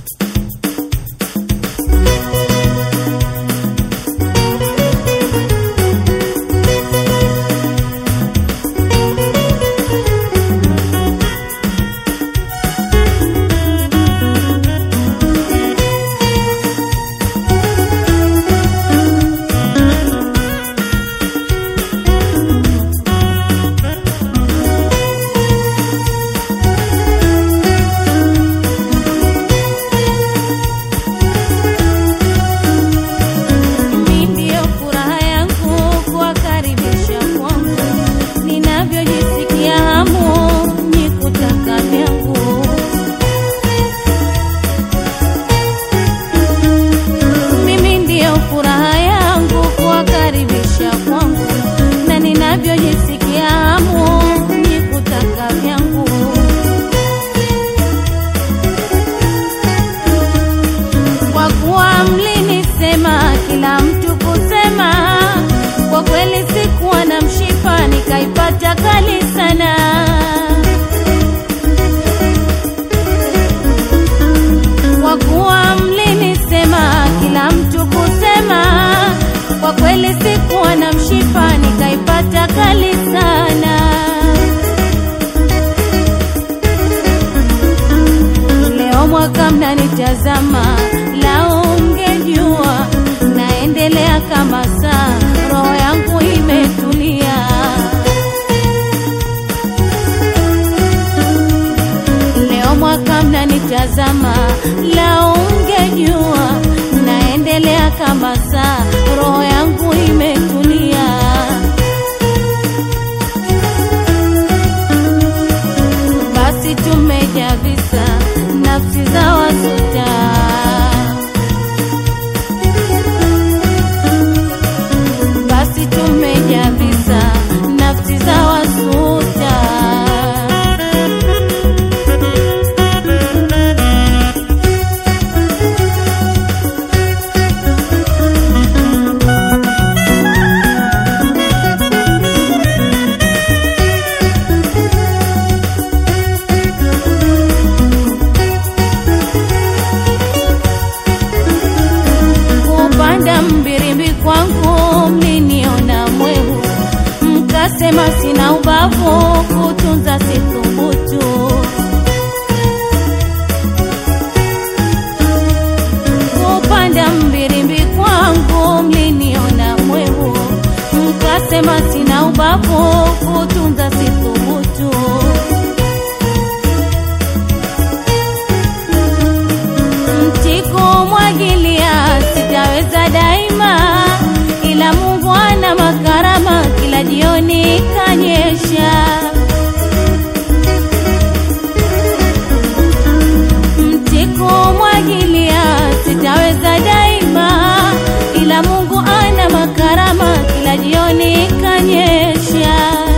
Mimi ndio furaha yangu kuwakaribisha kwangu, ninavyojisikia hamu ni kutaka vyangu. Mimi ndio furaha yangu kuwakaribisha kwangu, na ninavyojisikia hamu ni kutaka vyangu. kwa kuwa mlinisema kila mtu kusema, kwa kweli sikuwa na mshipa, nikaipata kali sana. Kwa kuwa mlinisema kila mtu kusema, kwa kweli sikuwa na mshipa, nikaipata kali sana. Leo mwaka mnanitazama, lao mngejua naendelea kama saa, roho yangu imetulia. Leo mwaka mnanitazama, lao mngejua naendelea kama saa, roho yangu imetulia. basi tumeja visa nafsi za wasuta basi tumeja visa nafsi za wasuta kupanda mbirimbi kwangu mliniona mwehu, mkasema sina ubavu, kutunza sithubutu. Kupanda mbirimbi kwangu mliniona mwehu, mkasema sina ubavu, kutunza sithubutu. Mtikumwagilia sitaweza daima, ila Mungu ana makarama, kila jioni kanyesha. Mtikumwagilia sitaweza daima, ila Mungu ana makarama, kila jioni kanyesha.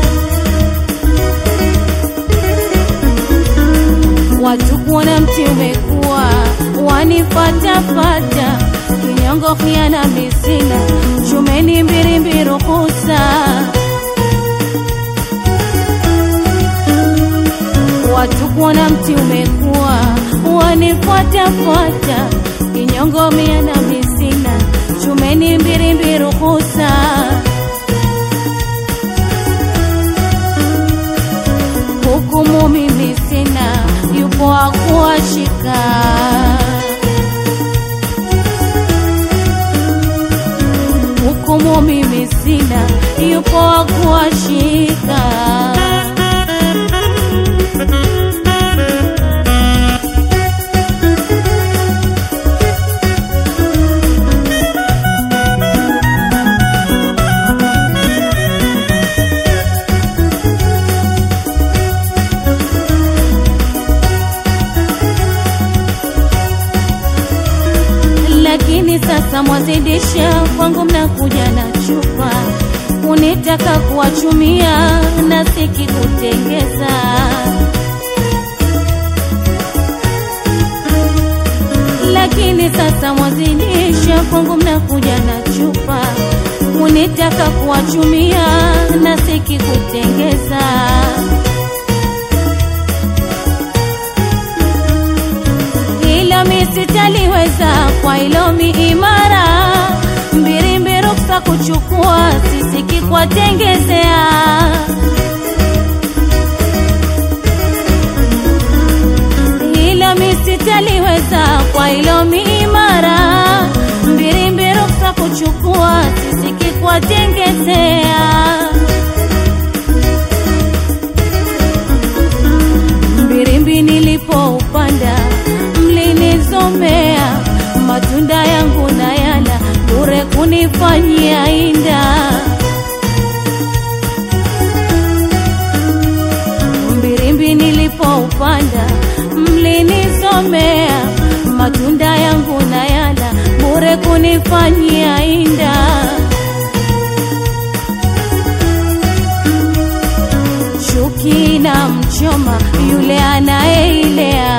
watu kuona mti umekuwa wanifatafata, kinyongo khiana misina, chumeni mbirimbi ruhusa. Watu kuona mti umekuwa wanifatafata, kinyongo miana misina, chumeni mbirimbi ruhusa. hukumu mimi sina, yupo wa kuwashika. Hukumu mimi sina, yupo wa kuwashika. lakini sasa mwazidisha kwangu, mnakuja na chupa unitaka kuwachumia na siki kutengeza. Lakini sasa mwazidisha kwangu, mnakuja na chupa unitaka kuwachumia na siki kutengeza. Ila mi sitaliweza kwa ilomi imara mbirimbi ruksa kuchukua sisiki kwa tengezea hilo misitaliweza kwa ilomi imara mbirimbi ruksa kuchukua sisiki kwa tengezea mbirimbi nilipoupanda mlinizomea matunda yangu na yala bure kunifanyia inda mbirimbi nilipoupanda mlinizomea matunda yangu na yala bure kunifanyia inda chuki na mchoma yule anayeilea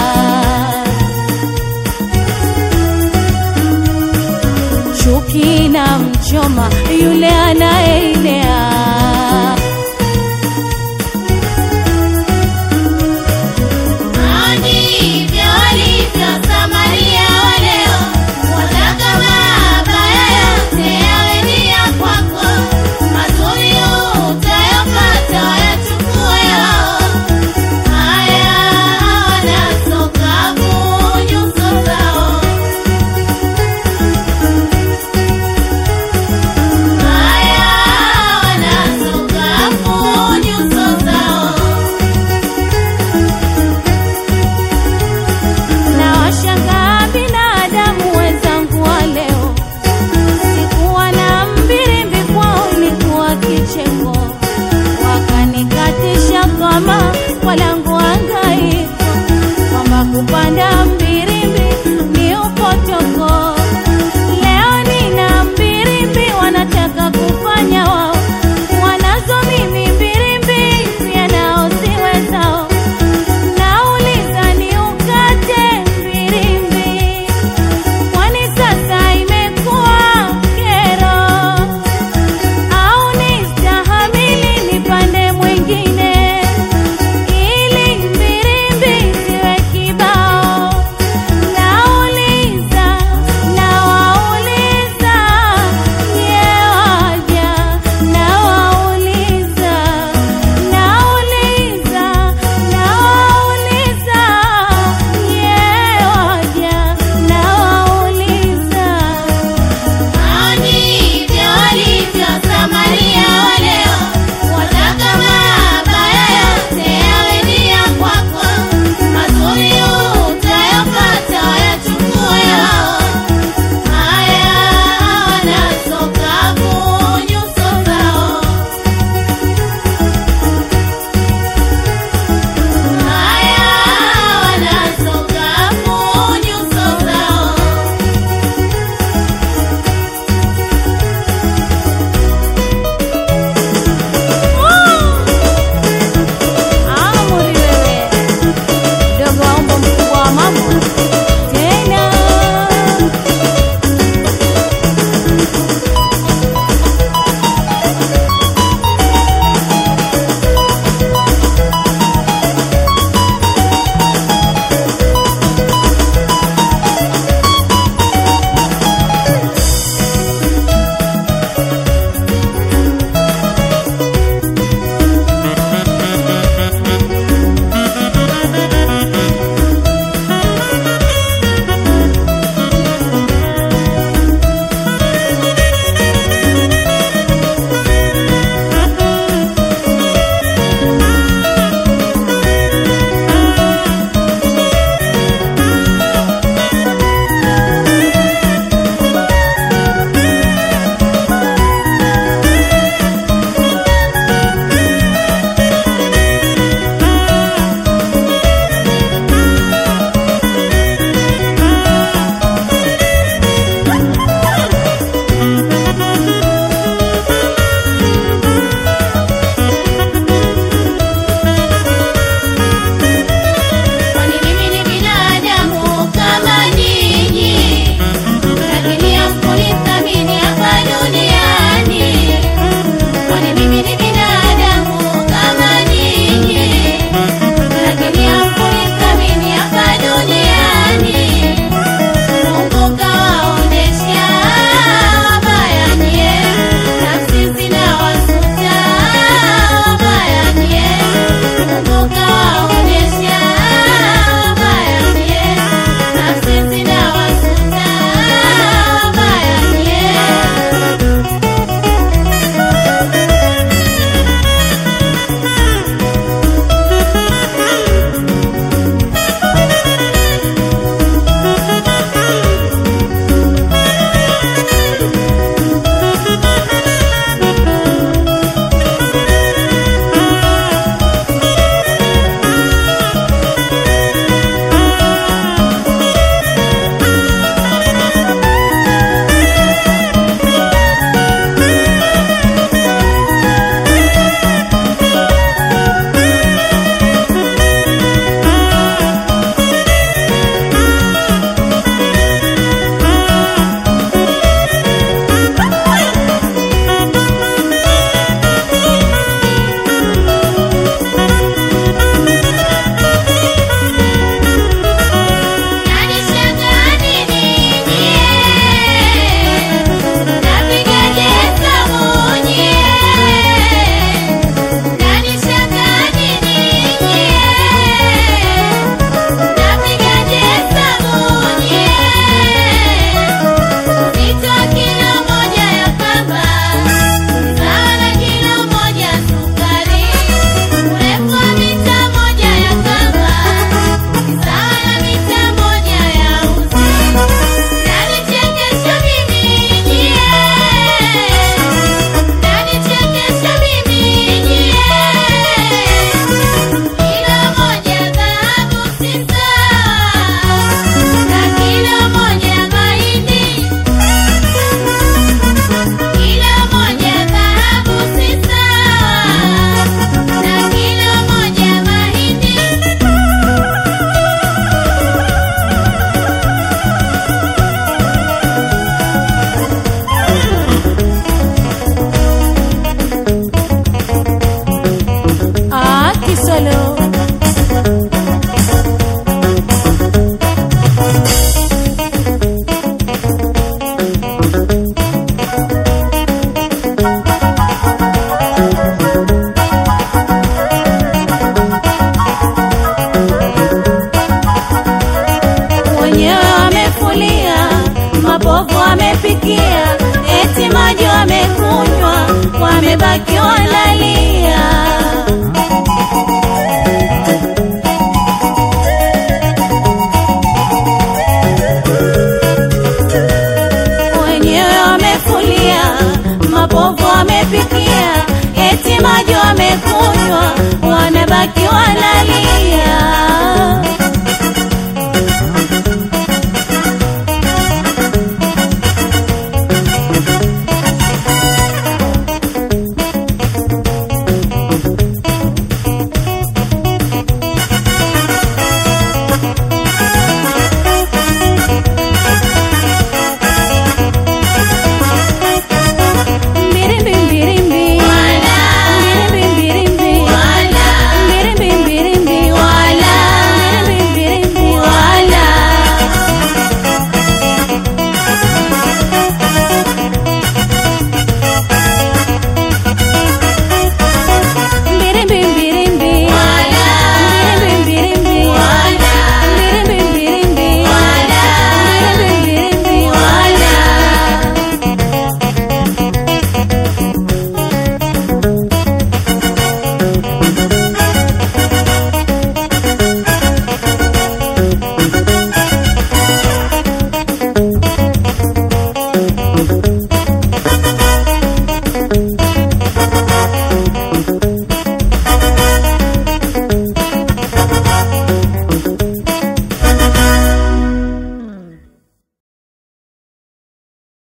chuki na mchoma yule anayeilea Ndivyo walivyo Samaria wa leo, wataka mabaya yote yawe ni ya kwako, mazuri utayapata wayachukue hao. akiwa ndani